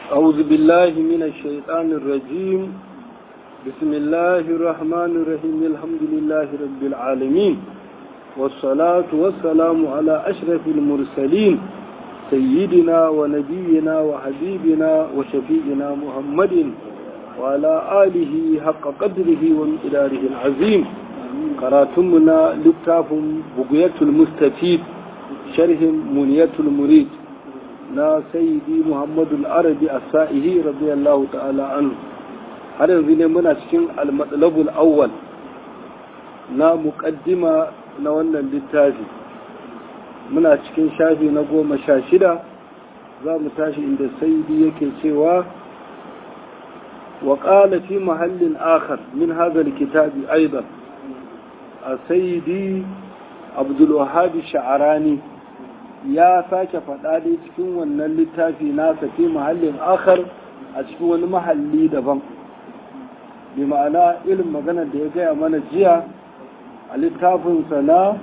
أعوذ بالله من الشيطان الرجيم بسم الله الرحمن الرحيم الحمد لله رب العالمين والصلاة والسلام على أشرف المرسلين سيدنا ونبينا وحبيبنا وشفيئنا محمد وعلى آله حق قدره ومقداره العظيم قراتمنا لكتاب بقية المستفيد شرح منية المريد na sayyidi muhammadu arabi a sa'ihi radiyallahu ta'ala anhu har yanzu ne muna cikin almatsalabul awwal na muƙaddima na wannan littafi muna cikin shafi na goma sha shida za mu tashi inda sayyidi yake cewa wa ƙala fi mahallin akhar min hazal kitabi aidan a sayyidi abdulwahabi sha'arani ya sake faɗa dai cikin wannan littafi nasa fi mahallin akhar a cikin wani mahalli daban bi ma'ana irin maganar da ya gaya mana jiya a littafinsa na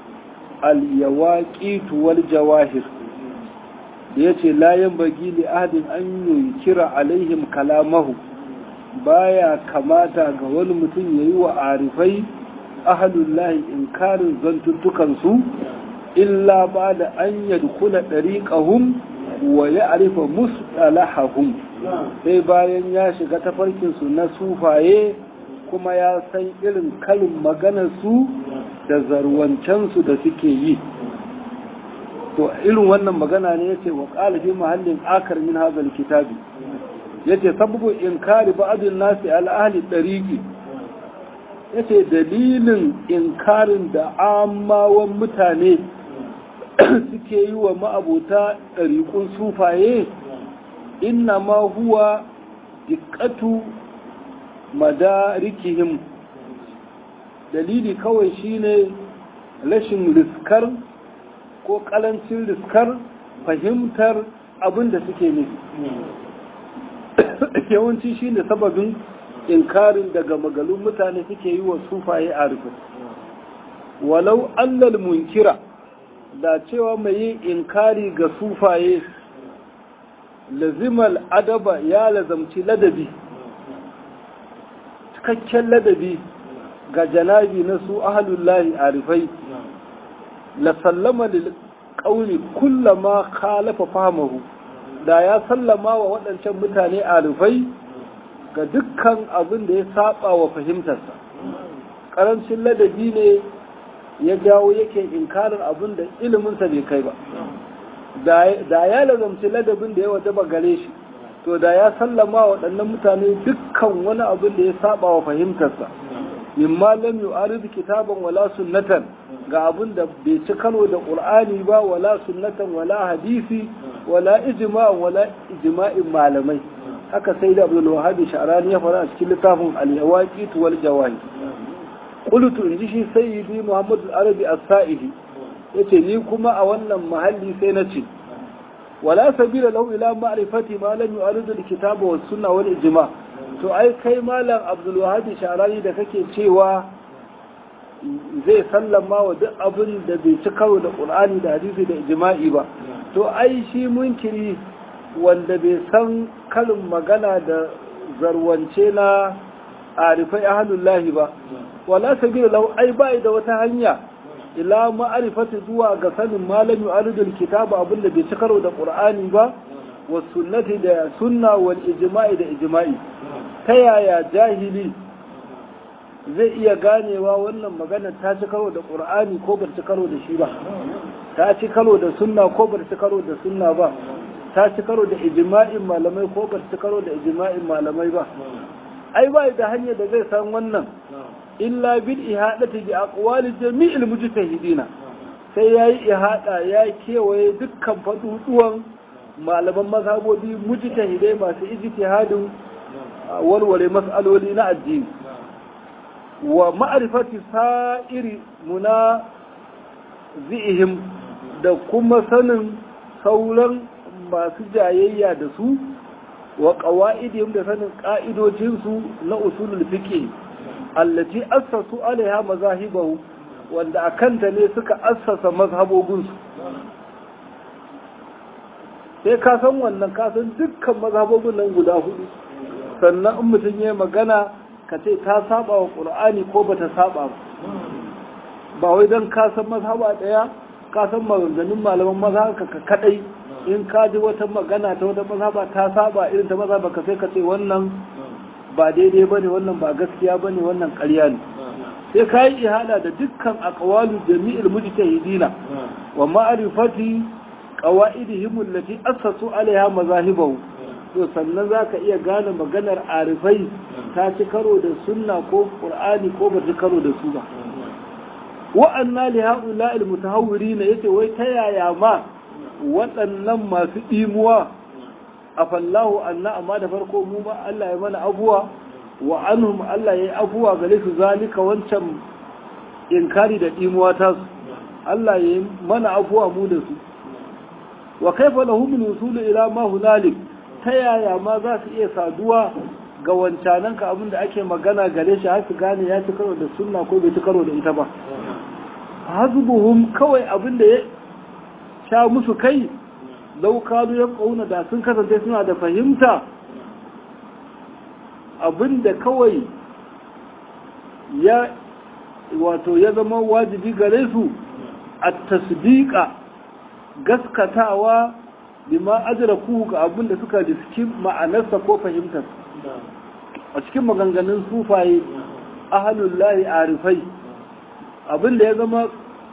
al-yawaqit wal jawahir da yace la yanbaghi li ahadin an yunkira alaihim kalamahu baya kamata ga wani mutum yayi wa arifai ahlullahi inkarin zantuttukan su illa ba da an yadkula ɗariƙahum wa ya arifa mustalahahum sai bayan ya shiga tafarkinsu na sufaye kuma ya san irin kalin maganarsu da zarwancensu da suke yi to irin wannan magana ne yace wa ƙalifi mahallin akar min hazal kitabi yace sababu inkari ba'adun nasi al-ahli ɗariƙi yace dalilin inkarin da amawan mutane suke yi wa ma'abuta ɗariƙun sufaye inna ma huwa dikkatu madarikihim dalili kawai shine rashin riskar ko ƙalancin riskar fahimtar abin da suke nufi yawanci shine sababin inkarin daga magalun mutane suke yi wa sufaye a rufin walau allal munkira da cewa mai yin inkari ga sufaye lazimal adaba ya lazamci ladabi cikakken ladabi ga janabi na su ahalullahi arifai la sallama lil qawli kullama khalafa fahmahu da ya sallama wa waɗancan mutane arifai ga dukkan abin da ya saba wa fahimtarsa ƙarancin ladabi ne ya jawo yake inkarin abin da iliminsa bai kai ba da ya lazamci ladabin da ya wajaba gare shi to da ya sallama waɗannan mutane dukkan wani abin da ya saba wa fahimtarsa mimma lam yu'arid kitaban wala sunnatan ga abin da bai ci karo da qur'ani ba wala sunnatan wala hadisi wala ijma'an wala ijma'in malamai haka sai da abdul wahhab sha'rani ya fara a cikin littafin al-yawaqit wal jawahir qultu in ji shi sayyidi muhammad al-arabi as-sa'idi yace ni kuma a wannan mahalli sai na ce wala sabila lahu ila ma'rifati ma lam yu'arid al-kitaba was sunna wal ijma to ai kai malam abdul wahhab sharani da kake cewa zai sallama wa duk abin da bai ci karo da qur'ani da hadisi da ijma'i ba to ai shi munkiri wanda bai san kalin magana da zarwance na arifai ahlullahi ba wala sabila lahu ai bai da wata hanya ila ma'arifati zuwa ga sanin malami aridul kitaba abinda bai ci karo da qur'ani ba wa sunnati da sunna wal ijma'i da ijma'i ta yaya jahili zai iya ganewa wannan magana ta ci karo da qur'ani ko bar ci karo da shi ba ta ci karo da sunna ko bar ci karo da sunna ba ta ci karo da ijma'in malamai ko bar ci karo da ijma'in malamai ba ai ba da hanyar da zai san wannan illa bil ihadati bi aqwali jami'il mujtahidina sai yayi ihada ya kewaye dukkan faduduwan malaman mazhabobi mujtahidai masu ijtihadin walwale mas'aloli na addini wa ma'rifati sa'iri muna zihim da kuma sanin sauran masu jayayya da su wa qawaidihim da sanin ka'idojinsu na usulul fiqh allati assasu alaiha mazahibahu wanda akanta ne suka assasa mazhabobinsu sai ka san wannan ka san dukkan mazhabobin nan guda hudu sannan in mutum ya magana ka ce ta saba wa qur'ani ko bata saba ba ba wai dan ka san mazhaba daya ka san maganganun malaman mazhaba ka kadai in ka ji wata magana ta wata mazhaba ta saba irin ta mazhaba ka sai ka ce wannan ba daidai bane wannan ba gaskiya bane wannan ƙarya ne sai ka yi ihada da dukkan aqwalu jami'il mujtahidina wa ma'rifati qawaidihim allati assasu alaiha mazahibahu to sannan zaka iya gane maganar arifai ta ci karo da sunna ko qur'ani ko ba ci karo da su ba wa anna li haula al mutahawwirin yace wai ta yaya ma waɗannan masu dimuwa afallahu anna amma da farko mu ba Allah ya mana abuwa wa anhum Allah ya yi abuwa gare su zalika wancan inkari da dimuwa ta su Allah ya yi mana abuwa mu da su wa kaifa lahum al-wusul ila ma hunalik ta yaya ma za su iya saduwa ga wancanan ka abin da ake magana gare shi har su gane ya ci karo da sunna ko bai ci karo da ita ba hazbuhum kawai abin da ya sha musu kai lau kanu ya kauna da sun kasance suna da fahimta abin da kawai ya wato ya zama wajibi gare su a tasdiqa gaskatawa bima ajraku ga abin da suka riski ma'anarsa ko fahimtar a cikin maganganun sufaye ahalullahi arifai abin da ya zama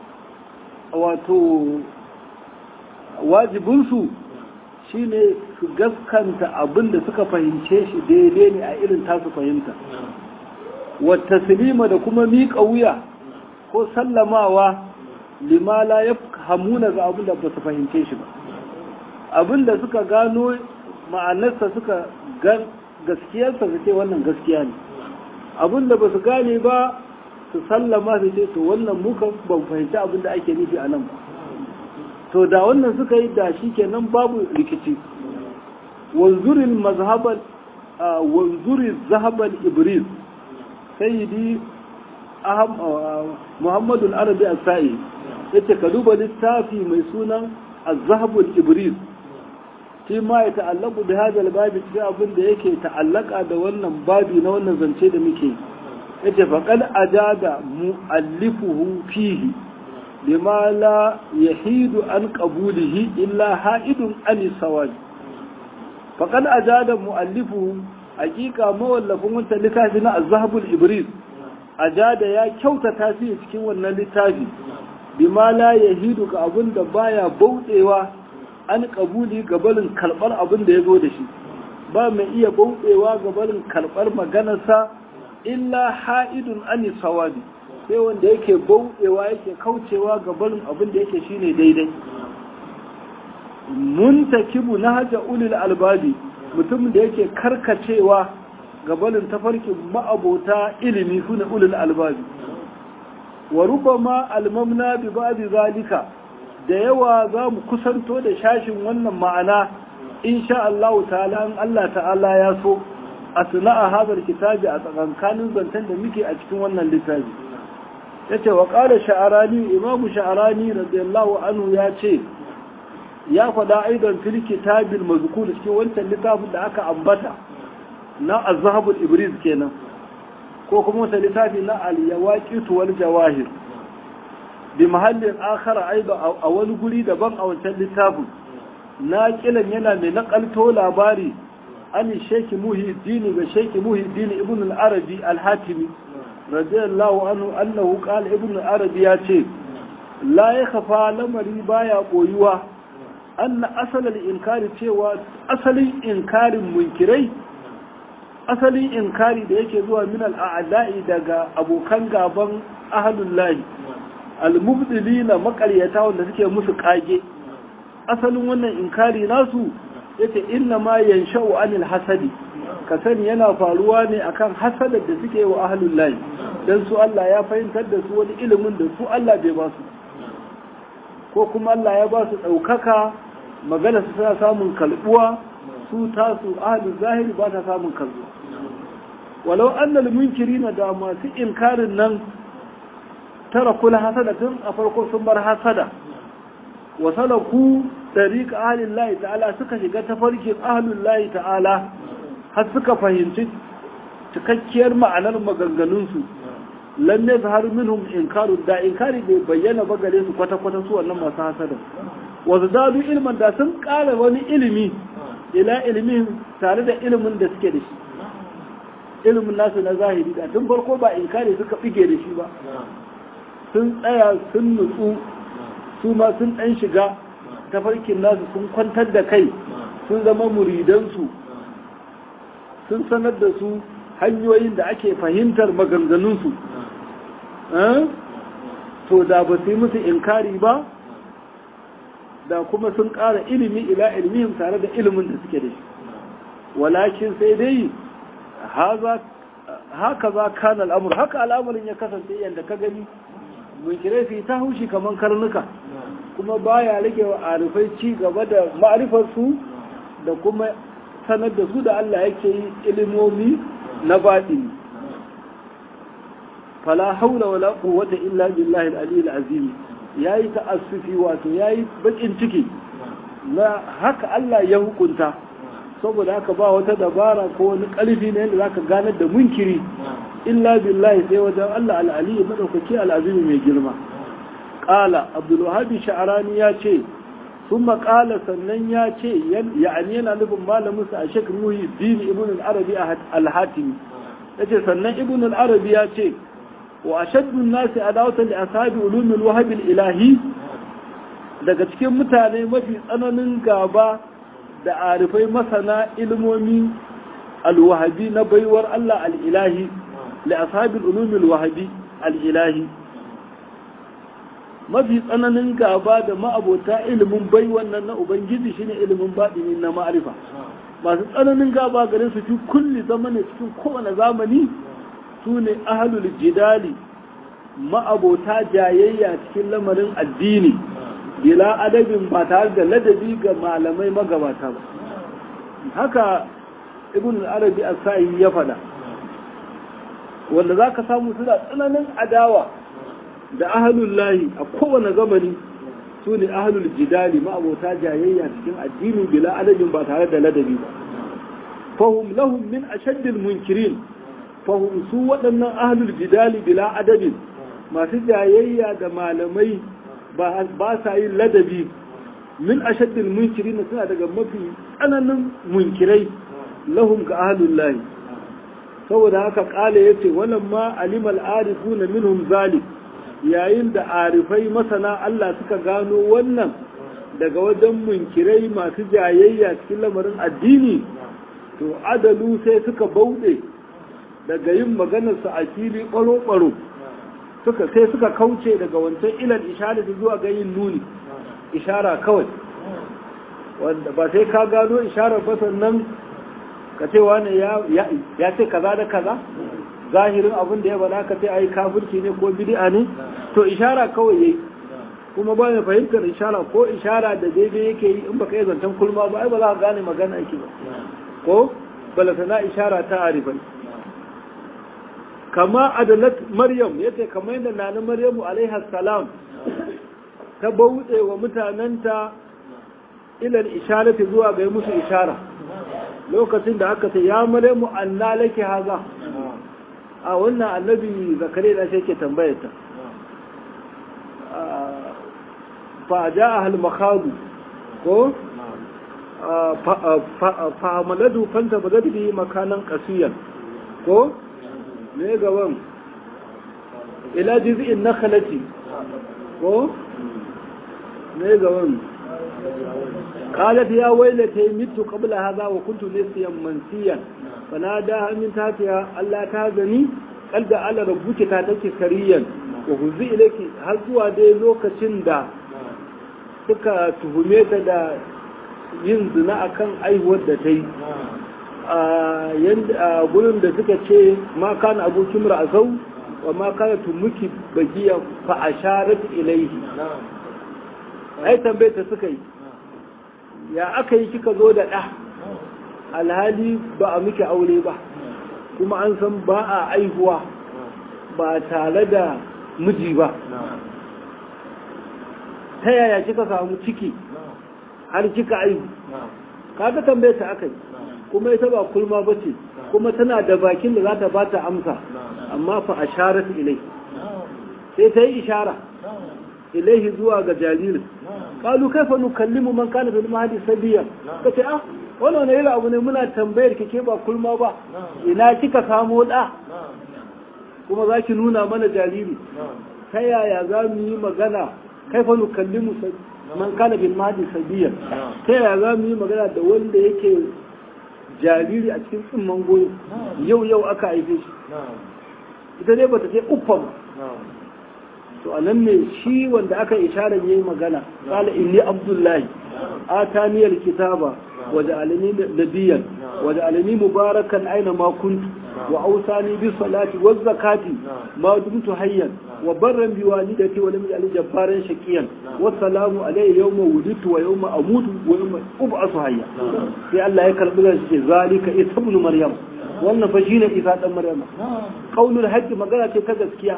wato wajibinsu shine su gaskanta abin da suka fahimce shi daidai ne a irin tasu fahimta wata silima da kuma miƙa wuya ko sallamawa limala ya hamuna ga abin da ba su fahimce shi ba abin da suka gano ma'anarsa suka gaskiyarsa su ce wannan gaskiya ne abin da ba su gane ba su sallama su ce to wannan muka ban fahimci abin da ake nufi a nan ba to da wannan suka yi da shi kenan babu rikici wanzurin mazhaban wanzurin zahaban ibris sayyidi muhammadu arabi as-sa'i yace ka duba littafi mai sunan az-zahabul ibris shi ma ya ta'allaku da hadal babi cikin abin da yake ta'allaka da wannan babi na wannan zance da muke yace faqad ajada mu'allifuhu fihi lima la yahidu an qabulihi illa ha'idun an sawaj faqad ajada mu'allifuhu hakika mawallafin wannan littafi na az-zahabul ibris ajada ya kyautata shi cikin wannan littafi bima la yahidu ga abin da baya bauɗewa an kabuli gabarin karɓar abin da ya zo da shi ba mai iya bauɗewa gabarin karɓar maganarsa illa ha'idun ani sawabi sai wanda yake bauɗewa yake kaucewa gabarin abin da yake shine daidai muntakibu na haja ulil albabi mutum da yake karkacewa gabanin tafarkin ma'abota ilimi sune ulil albabi wa rubama almamna bi ba'di zalika da yawa za mu kusanto da shashin wannan ma'ana insha Allah ta'ala in Allah ta'ala ya so a sana'a hadar kitabi a tsakankanin zancen da muke a cikin wannan littafi yace wa qala sha'arani imamu sha'arani radiyallahu anhu ya ce ya faɗa aidan fil kitabil mazkur cikin wancan littafin da aka ambata na az-zahabul ibris kenan ko kuma wata littafi na al-yawaqit wal jawahir bi mahallin akhara aiba a wani guri daban a wancan littafin na kilan yana mai nakalto labari an sheki muhiddin ga sheki muhiddin ibn al-arabi al-hatimi radiyallahu anhu annahu qala ibn al-arabi ya ce la yakhafa lamari baya koyuwa anna asalal inkari cewa asalin inkarin munkirai asalin inkari da yake zuwa min al-a'da'i daga abokan gaban ahlullahi almubdilina makaryata wanda suke musu kage asalin wannan inkari nasu yace inna ma yansha'u anil hasadi ka sani yana faruwa ne akan hasadar da suke wa ahlul lahi dan su Allah ya fahimtar da su wani ilimin da su Allah bai ba su ko kuma Allah ya ba su daukaka magana su tana samun kalbuwa su tasu ahlul zahiri ba ta samun kalbuwa walau annal munkirina da masu inkarin nan tara kula hasada tun a farko sun bar hasada wasalaku tariqa ahlillahi ta'ala suka shiga tafarkin ahlillahi ta'ala har suka fahimci cikakkiyar ma'anar maganganunsu lam yazhar minhum inkaru da inkari bai bayyana ba gare su kwata kwata su wannan masu hasada wa zadu ilman da sun ƙara wani ilimi ila ilimin tare da ilimin da suke da shi ilimin nasu na zahiri da tun farko ba inkari suka bige da shi ba sun tsaya sun nutsu su ma sun ɗan shiga tafarkin nasu sun kwantar da kai sun zama muridansu sun sanar da su hanyoyin da ake fahimtar maganganunsu to da ba su yi musu inkari ba da kuma sun ƙara ilimi ila ilmihim tare da ilimin da suke da shi walakin sai dai haka za kan al'amur haka al'amurin ya kasance yadda ka gani munkirai fi ta haushi kamar karnuka kuma baya rage wa arifai ci gaba da ma'arifarsu da kuma sanar da su da Allah yake yi ilimomi na baɗini fala haula wala quwwata illa billahi al-aliyyil azim yayi ta'assufi wato yayi bakin ciki na haka Allah ya hukunta saboda haka ba wata dabara ko wani ƙarfi ne yadda zaka ganar da munkiri illa billahi sai wajen Allah al-aliyyi madaukaki al-azim mai girma qala abdul wahhab sha'rani ya ce ثم قال sannan ya ce ya'ani yana nufin malamin sa a shek ruhi dini ibn al-arabi al-hatimi yace sannan ibn al-arabi ya ce wa ashaddu an-nas adawatan li ashabi ulum al-wahab al-ilahi daga cikin mutane mafi tsananin gaba da arifai masana ilmomi al-wahabi na baiwar Allah al-ilahi li ashabi ulum al-wahabi al-ilahi mafi tsananin gaba da ma'abota ilimin bai wannan na ubangiji shine ilimin baɗini na ma'arifa masu tsananin gaba gare su fi kulli zamanin cikin kowane zamani su ne ahalul jidali ma'abota jayayya cikin lamarin addini bila adabin ba tare da ladabi ga malamai magabata ba haka ibn al-arabi as-sa'i ya faɗa wanda zaka samu suna tsananin adawa da ahalul lahi a kowane zamani su ne ahalul jidali ma'abota jayayya cikin addini bila adadin ba tare da ladabi ba fahum lahum min ashaddil munkirin fahum su waɗannan ahalul jidali bila adadin masu jayayya da malamai ba sa yin ladabi min ashaddil munkirin suna daga mafi tsananin munkirai lahum ga ahalul lahi saboda haka kala yace wannan ma alimal arifuna minhum zalik yayin da arifai masana Allah suka gano wannan daga wajen munkirai masu jayayya cikin lamarin addini to adalu sai suka bauɗe daga yin maganarsu a fili ɓaro-ɓaro suka sai suka kauce daga wancan ilal ishara zuwa ga yin nuni ishara kawai wanda ba sai ka gano isharar ba sannan ka ce wani ya ce kaza da kaza zahirin abin da ya bada ka sai ai kafirci ne ko bid'a ne to ishara kawai yayi kuma ba mai fahimtar ishara ko ishara da daidai yake yi in baka yi zancen kulma ba ai ba za ka gane magana yake ba ko balatana ishara ta arifai kama adalat maryam yace kamar yadda nana maryamu alaiha salam ta bauɗe wa mutanenta ilal isharati zuwa ga musu ishara lokacin da aka ce ya maryamu anna laki haza a wannan annabi zakare da shi ke tambayarta fa ja ahal makhadu ko fa amaladu fanta bazat bi makanan qasiyan ko ne gaban ila jiz'in nakhlati ko ne gaban قالت يا ويلتي مت قبل هذا وكنت نسيا منسيا فناداها من تحتها ألا تهزني قال جعل ربك تاتك سريا وهزي إليك هل zuwa dai lokacin da suka tuhume ta da yin zina akan aihuwar da ta yi a gurin da suka ce ma kana abokin ra'azau wa ma kana tumuki bagiya fa asharat ilaihi ai tambaye ta suka yi ya aka yi kika zo da ɗa alhali ba a miki aure ba kuma an san ba a aihuwa ba tare da miji ba ta yaya kika samu ciki har kika aihu kaga tambaye ta akai kuma ita ba kulma bace kuma tana da bakin da za ta bata amsa amma fa asharat ilai sai ta yi ishara ilaihi zuwa ga jaririn kalu kaifa nukallimu man kana fil mahdi sabiya kace ah wannan ne abu ne muna tambayar kike ba kulma ba ina kika samo da kuma zaki nuna mana jariri ta yaya za mu yi magana kaifa nukallimu man kana bil mahdi sabiya ta yaya za mu yi magana da wanda yake jariri a cikin tsimman goyo yau yau aka haife shi ita dai bata ce uffa ba to anan ne shi wanda aka isharar yayi magana qala inni abdullahi atani alkitaba waja'alani nabiyyan waja'alani mubarakan aina ma kuntu wa awsani bis salati waz zakati ma dumtu hayyan wa barran bi walidati wa lam yaj'al jabbaran shaqiyan wa salamu alayya yawma wulidtu wa yawma amutu wa yawma ub'asu hayya sai Allah ya karbi da shi zalika isa ibn maryam wannan fa shine isa dan maryam qaulul haqqi magana ce ta gaskiya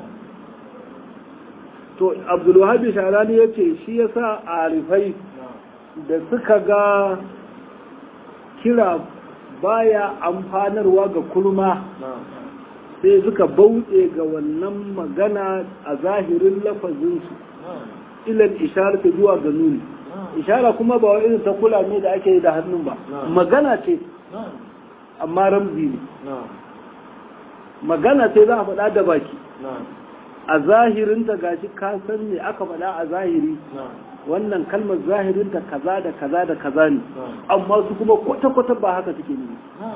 to abdulwahabi sharani ya ce shi ya sa arifai da suka ga kira baya amfanarwa ga kurma sai suka bauɗe ga wannan magana a zahirin lafazinsu ilan ishara ta zuwa ga nuni ishara kuma ba wa irin ta kula ne da ake yi da hannun ba magana ce amma ramzi ne magana ce za a faɗa da baki a zahirinta gashi ka san me aka faɗa a zahiri wannan kalmar zahirinta kaza da kaza da kaza ne amma su kuma kwata-kwata ba haka suke ne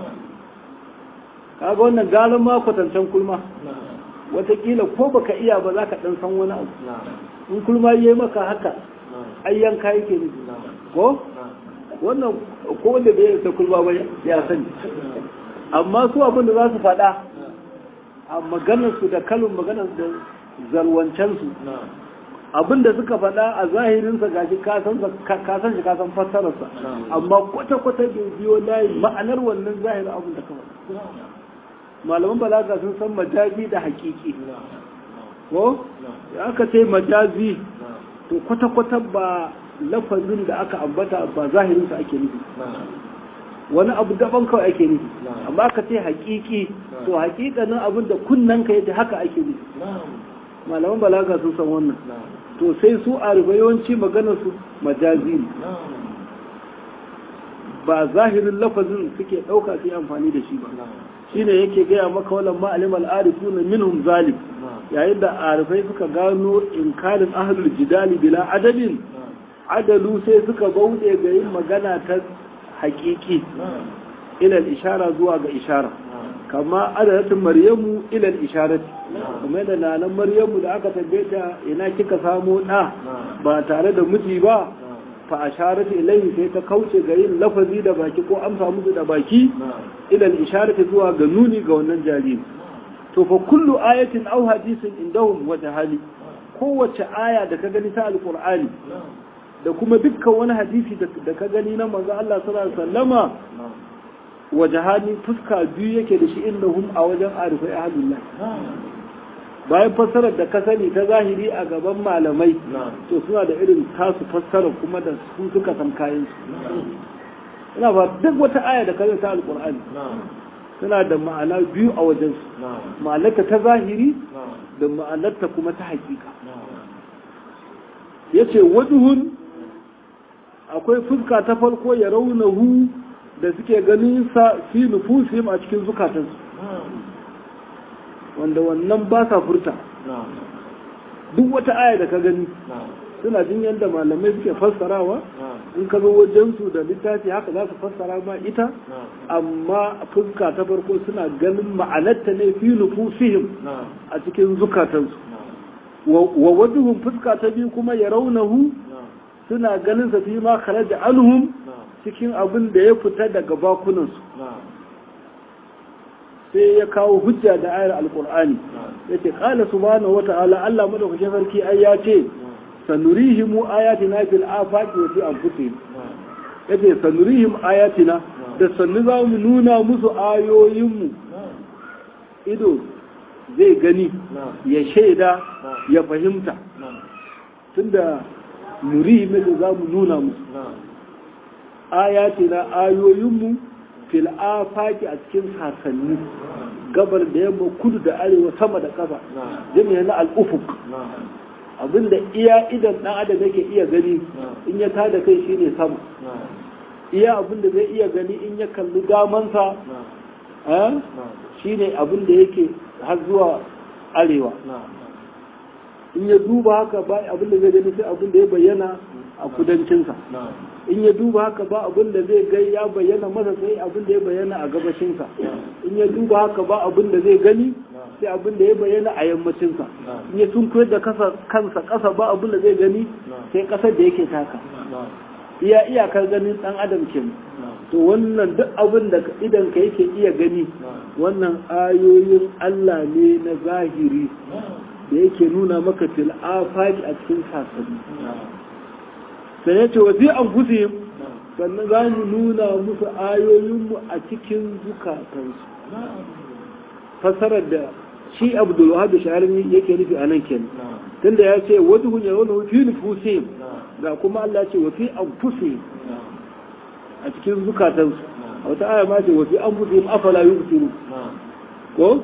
kaga wannan galin ma kwatancen kulma watakila ko baka iya ba za ka ɗan san wani abu in kulma yi maka haka ayyan ka yake ne ko wannan ko wanda bai yi kulma ba ya sani amma su abin da za su faɗa a maganarsu da kalin maganar da zarwancensu abinda suka faɗa a zahirinsa gashi kasan shi kasan fassararsa amma kwata-kwata bai biyo layi ma'anar wannan zahirin abin da kawai malaman balaga sun san majazi da hakiki ko ya aka ce majazi to kwata-kwata ba lafazin da aka ambata ba zahirinsa ake nufi wani abu daban kawai ake nufi amma ka ce hakiki to hakikanin abin da kunnen ka yadda haka ake nufi malaman balaga sun san wannan to sai su a yawanci maganar su majazi ne ba zahirin lafazin suke ɗauka su amfani da shi ba shine yake gaya maka walan ma'alim al'arifu na minhum zalim yayin da arifai suka gano inkarin ahlul jidali bila adalin adalu sai suka bauɗe ga yin magana ta hakiki ilal ishara zuwa ga ishara kama adadatin maryamu ilal isharati kuma da nanan maryamu da aka tambaye ta ina kika samo da ba tare da miji ba fa asharati ilayhi sai ta kauce ga yin lafazi da baki ko amsa musu da baki ilal isharati zuwa ga nuni ga wannan jariri to fa kullu ayatin aw hadisin indahum wata hali kowace aya da ka gani ta alqur'ani da kuma dukkan wani hadisi da ka gani na manzo Allah sallallahu alaihi wasallama wajahani fuska biyu yake da shi innahum a wajen arifai ahlullah bayan fassarar da ka sani ta zahiri a gaban malamai to suna da irin tasu fassara kuma da su suka san kayan su ina ba duk wata aya da kaza ta alqur'ani suna da ma'ana biyu a wajen su ma'anarta ta zahiri da ma'anarta kuma ta hakika yace wajuhun akwai fuska ta farko ya raunahu da suke ganin sa fi nufusihim a cikin zukatansu wanda wannan ba sa furta duk wata aya da ka gani suna jin yadda malamai suke fassarawa in ka zo wajensu da littafi haka za su fassara ma ita amma fuska ta farko suna ganin ma'anarta ne fi nufusihim a cikin zukatansu wa wajuhun fuska ta biyu kuma ya raunahu suna ganin sa fi ma kharaja anhum cikin abin da ya fita daga bakunansu sai ya kawo hujja da ayar alkur'ani ya ce ƙala subhanahu wa ta'ala Allah madaukakin sarki ai ya ce sanurihimu ayatina fil afaqi wa fi anfusihim yace sanurihim ayatina da sannu za mu nuna musu ayoyinmu ido zai gani ya shaida ya fahimta tunda nurihim da za mu nuna musu ayatina ayoyinmu fil afaki a cikin sasanni gabar da yamma kudu da arewa sama da ƙasa jami'a na al'ufuk abinda iya idan ɗan adam yake iya gani in ya tada kai shine sama iya abinda zai iya gani in ya kalli damansa shine abinda yake har zuwa arewa in ya duba haka ba abinda zai gani sai abinda ya bayyana a kudancinsa in ya duba haka ba abin da zai gai ya bayyana masa sai abin da ya bayyana a gabashinsa in ya duba haka ba abin da zai gani sai abin da ya bayyana a yammacinsa in ya tunkuyar da kansa kasa ba abin da zai gani sai kasar da yake taka iya iyakar ganin dan adam ke to wannan duk abin da idan ka yake iya gani wannan ayoyin Allah ne na zahiri da yake nuna maka fil afaki a cikin sasanni sai ya ce wa fi an fusi sannan za mu nuna musu ayoyinmu a cikin zukatansu fasarar da shi abdul wahab shahararri yake nufi a nan kenan tunda ya ce wata hunya wani fi nufusi ga kuma Allah ce wa fi an fusi a cikin zukatansu a wata aya ma ce wa fi an fusi afala yubsiru ko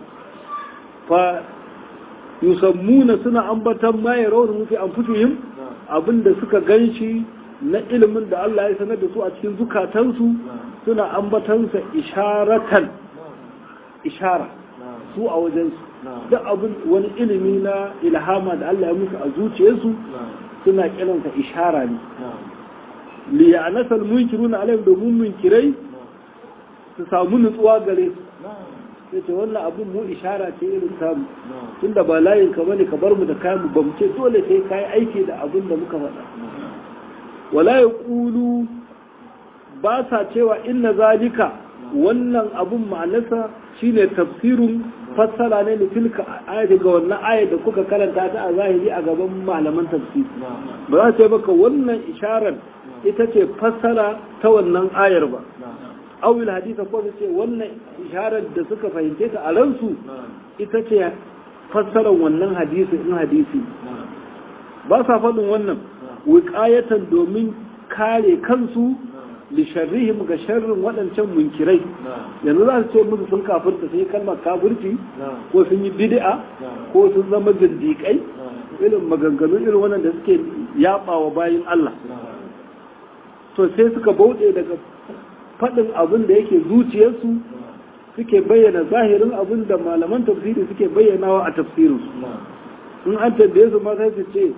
fa yusammuna suna ambatan ma ya rawar mufi an fusihim abinda suka ganshi na ilimin da Allah ya sanar da su a cikin zukatansu suna ambatansa isharatan ishara su a wajensu duk abin wani ilimi na ilhama da Allah ya musu a zuciyarsu suna kiransa ishara ne li ya'nasal munkiruna alaihim domin munkirai su samu nutsuwa gare su sai ce wannan abin mu ishara ce irin samu tunda ba layin ka bane ka bar mu da kayan mu ba mu ce dole sai kai aiki da abin da muka faɗa wala yaqulu ba sa cewa inna zalika wannan abun ma'anarsa shine tafsirun fassara ne da tilka ayati ga wannan ayat da kuka karanta ta a zahiri a gaban malaman tafsir ba za su ce baka wannan isharar ita ce fassara ta wannan ayar ba awil hadisa ko su ce wannan isharar da suka fahimce ta a ransu ita ce fassarar wannan hadisi in hadisi ba sa faɗin wannan wiƙayatan domin kare kansu li sharrihim ga sharrin waɗancan munkirai yanzu za su ce musu sun kafirta sun yi kalmar kafirci ko sun yi bid'a ko sun zama zindiƙai irin maganganu irin wannan da suke yaɓawa bayan Allah to sai suka bauɗe daga faɗin abin da yake zuciyarsu suke bayyana zahirin abin da malaman tafsiri suke bayyanawa a tafsirinsu in an tambaye su ma sai su ce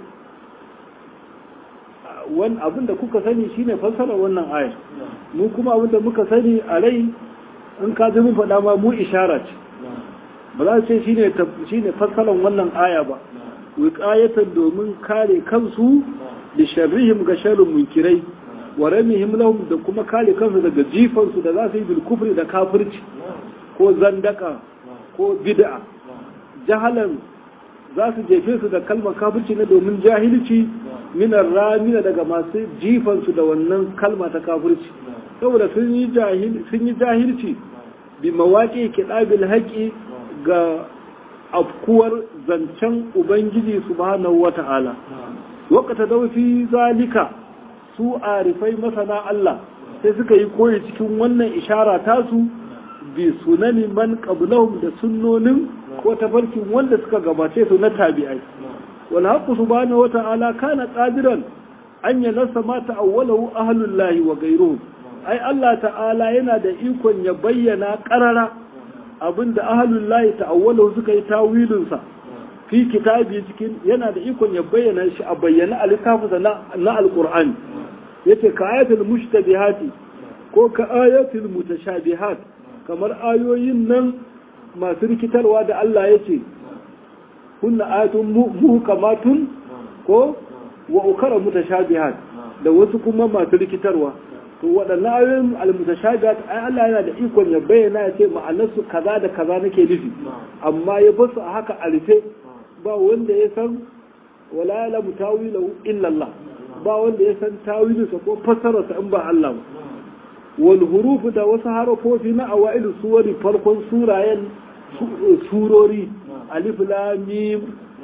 wani abin da kuka sani shine fassara wannan ayar mu kuma abin da muka sani a rai in ka ji mun faɗa ma mu ishara ce ba za su ce shine shine fassarar wannan aya ba wiqayatan domin kare kansu da sharrihim ga sharrin munkirai wa ramihim lahum da kuma kare kansu daga jifansu da za su yi bil kufri da kafirci ko zandaka ko bid'a jahalan za su jefe su da kalmar kafirci na domin jahilci minar ramina daga masu jifansu da wannan kalma ta kafirci saboda sun yi jahilci bi mawaƙi kiɗabil haƙi ga afkuwar zancen ubangiji subhanahu wata'ala wakata daufi zalika su arifai masana Allah sai suka yi koyi cikin wannan ishara tasu bi sunani man qablahum da sunnonin ko tafarkin wanda suka gabace su na tabi'ai wal haqqu subhanahu wata'ala kana qadiran an yanasa ma ta'awwalahu ahlul lahi wa ghayruhum ai Allah ta'ala yana da ikon ya bayyana qarara abinda ahlul lahi ta'awwalahu suka yi tawilin sa fi kitabi cikin yana da ikon ya bayyana shi a bayyana a littafinsa na alqur'ani yace ka ayatul mushtabihati ko ka ayatul mutashabihat kamar ayoyin nan masu rikitarwa da Allah yace kunna ayatun muhkamatun ko wa ukara mutashabihat da wasu kuma masu rikitarwa to waɗannan ayoyin almutashabihat ai Allah yana da ikon ya bayyana ya ce ma'anarsu kaza da kaza nake nufi amma ya basu a haka a rufe ba wanda ya san wala ya tawilahu illa Allah ba wanda ya san tawilinsa ko fassararsa in ba Allah ba wal hurufu da wasu harafofi na awailu suwari farkon surayen surori alif lam mim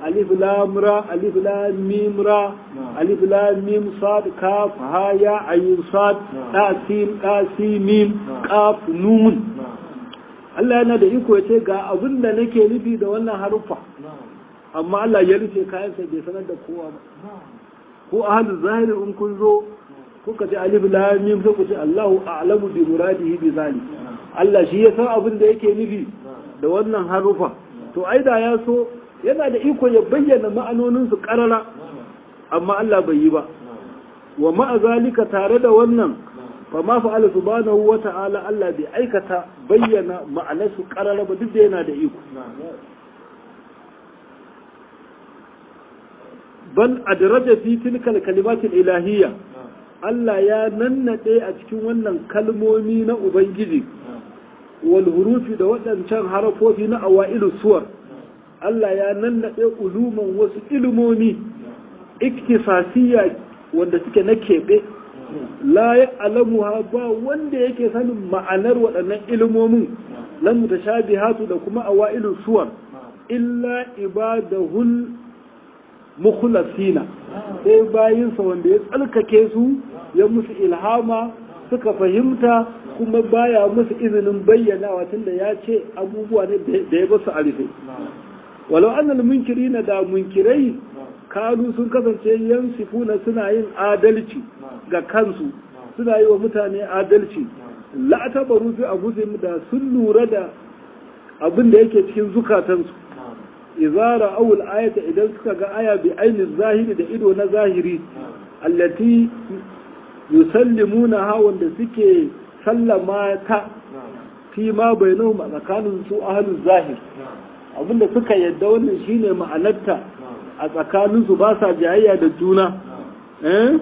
alif lam ra alif lam mim ra alif lam mim sad kaf ha ya ayin sad ta sin ta sin mim qaf nun Allah yana da iko yace ga abin da nake nufi da wannan haruffa amma Allah ya rufe kayansa bai sanar da kowa ba ko ahlu zahiri in kun zo kuka ce alif lam mim sai ku ce Allahu a'lamu bi muradihi bi zalik Allah shi ya san abin da yake nufi da wannan harufa to ai da ya so yana da iko ya bayyana ma'anonin su karara amma Allah bai yi ba wa ma'a zalika tare da wannan fa ma fa'ala subhanahu wa ta'ala Allah bai aikata bayyana ma'anar su karara ba duk da yana da iko bal adraja fi tilka al-kalimat al-ilahiyya Allah ya nannade a cikin wannan kalmomi na Ubangiji wal hurufi da waɗancan harafofi na awailu suwar Allah ya nannade uluman wasu ilmomi iktisasiya wanda suke na keɓe la ya alamu ba wanda yake sanin ma'anar waɗannan ilmomin lan mutashabihatu da kuma awailu suwar illa ibadahul mukhlasina sai bayinsa wanda ya tsalkake su ya musu ilhama suka fahimta kuma baya musu izinin bayyanawa tunda ya ce abubuwa ne da ya basu arife walau annal munkirina da munkirai kanu sun kasance yansifuna suna yin adalci ga kansu suna yi wa mutane adalci la'atabaru fi abuzim da sun lura da abin da yake cikin zukatansu izara awul ayata idan suka ga aya bi ainihin zahiri da ido na zahiri allati yusallimuna ha wanda suke sallama ta fi ma bainahum a tsakanin su ahlul zahir abinda suka yadda wannan shine ma'anarta a tsakanin su ba sa jayayya da juna eh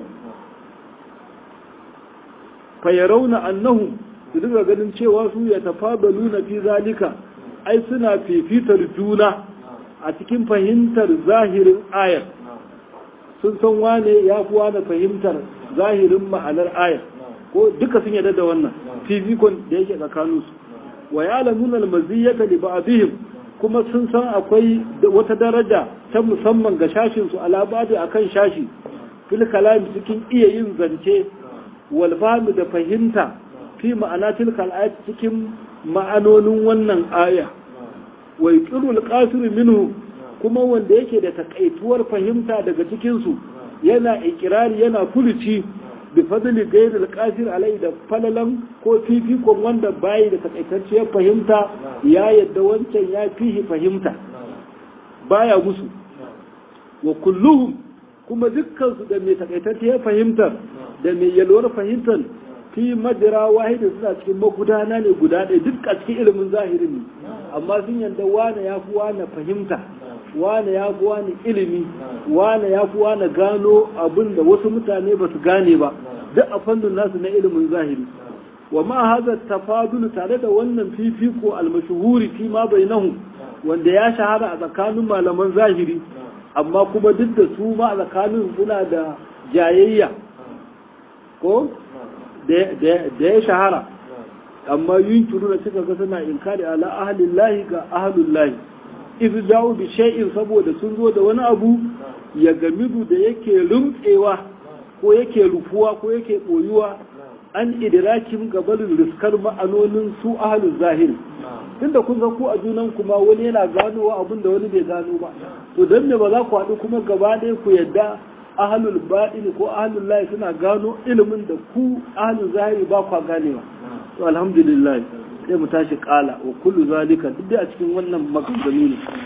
fa yarawna annahum su duka ganin cewa su ya tafabaluna fi zalika ai suna fifitar juna a cikin fahimtar zahirin ayar sun san wane ya fi wane fahimtar zahirin ma'anar ayar ko duka sun yadda da wannan fifikon da yake tsakaninsu wa ya lamuna almaziyyata li ba'dihim kuma sun san akwai wata daraja ta musamman ga shashin su alabadi akan shashi fil kalam cikin iya yin zance wal da fahimta fi ma'ana tilkal ayat cikin ma'anonin wannan aya wa yuqirul qasir minhu kuma wanda yake da takaituwar fahimta daga cikin su yana ikirari yana furuci bi fadli ghayr al-qasir alai da falalan ko fifikon wanda bai da takaitacciyar fahimta ya yadda wancan ya fihi fahimta baya musu wa kulluhum kuma dukkan su da mai takaitacciyar fahimtar da mai yalwar fahimtar fi majira wahida suna cikin magudana ne guda ɗaya duk a cikin ilimin zahirin ne amma sun yadda wane ya fi wane fahimta wane ya fi wane ilimi wane ya fi wane gano abin da wasu mutane ba su gane ba duk a fannin nasu na ilimin zahiri wa ma haza tafadulu tare da wannan fifiko almashuhuri fi ma bainahu wanda ya shahara a tsakanin malaman zahiri amma kuma duk da su ma a tsakanin suna da jayayya ko da ya shahara amma yin turu da suka ga suna inkari ala ahalin lahi ga ahalun lahi izu jawo bi shay'in saboda sun zo da wani abu ya gamidu da yake rumtsewa ko yake rufuwa ko yake boyuwa an idrakin gabalin riskar ma'anonin su ahalun zahiri tunda kun ga ku a junan kuma wani yana ganowa abin da wani bai gano ba to don me ba za ku haɗu kuma gaba ɗaya ku yadda ahalul baɗini ko ahalul lahi suna gano ilimin da ku ahalul zahiri ba kwa ganewa to alhamdulillah sai mu tashi kala wa kullu zalika duk da a cikin wannan maganganu ne